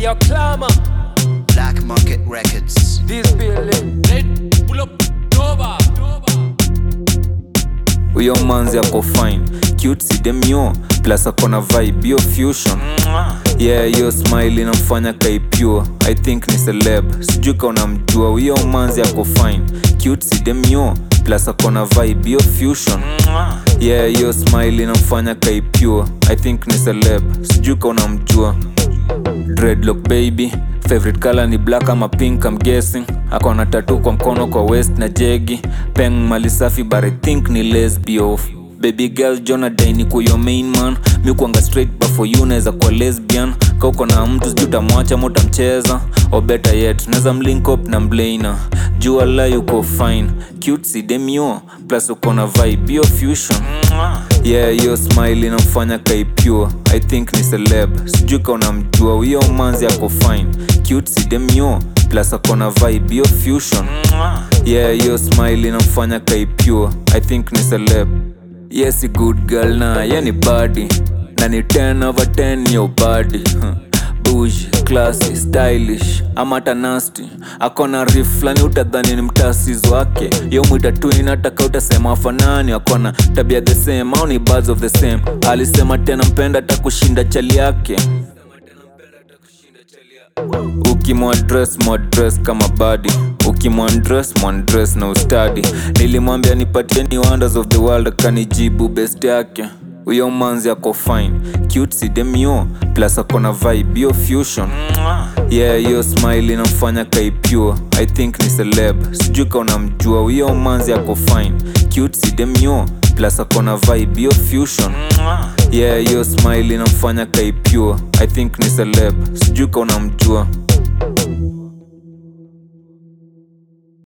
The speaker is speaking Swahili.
Ayo Clama, Black Market Records. this building. Red, pull up, Nova. huyo manzi ako fine cute si demio plus akona vibe yo fusion yeah hiyo smile inamfanya kaipure i think ni celeb sijui ka unamjua huyo manzi ako fine cute si demio plus akona vibe yo fusion yeah hiyo smile inamfanya kaipure i think ni celeb sijui ka unamjua dreadlock baby favorite color ni black ama pink I'm guessing akona tatu kwa mkono kwa west na jegi peng mali safi but I think ni lesbio baby girl jona daini kuyo main man mi kuanga straight but for you naweza kuwa lesbian ka uko na mtu sijui utamwacha ama utamcheza or better yet naweza mlink up na mblana jua la yuko fine cute si demio plus uko na vibe yo fusion yeah hiyo smile inamfanya kaipure i think ni celeb sijui ka unamjua huyo manzi ako fine cute si demio plus akona vibe yo fusion yeah hiyo smile inamfanya kaipure i think ni celeb yes a good girl na ye ni body na ni 10 over 10 yo body huh. Bougie, classy, stylish ama hata nasty akona rif flani utadhani ni mtasis wake yo mwita twin ataka utasema afanani akona tabia the same au ni birds of the same alisema tena mpenda hata kushinda chali yake ukimwadres mwadres kama badi ukimwandres mwandres na ustadi nilimwambia nipatieni wonders of the world akanijibu best yake huyo manzi ako fine cute si demio plus akona vibe yo fusion yeah hiyo smile inamfanya kaipure i think ni celeb sijui ka unamjua huyo manzi ako fine cute si demio plus akona vibe yo fusion yeah hiyo smile inamfanya kaipure i think ni celeb sijui ka unamjua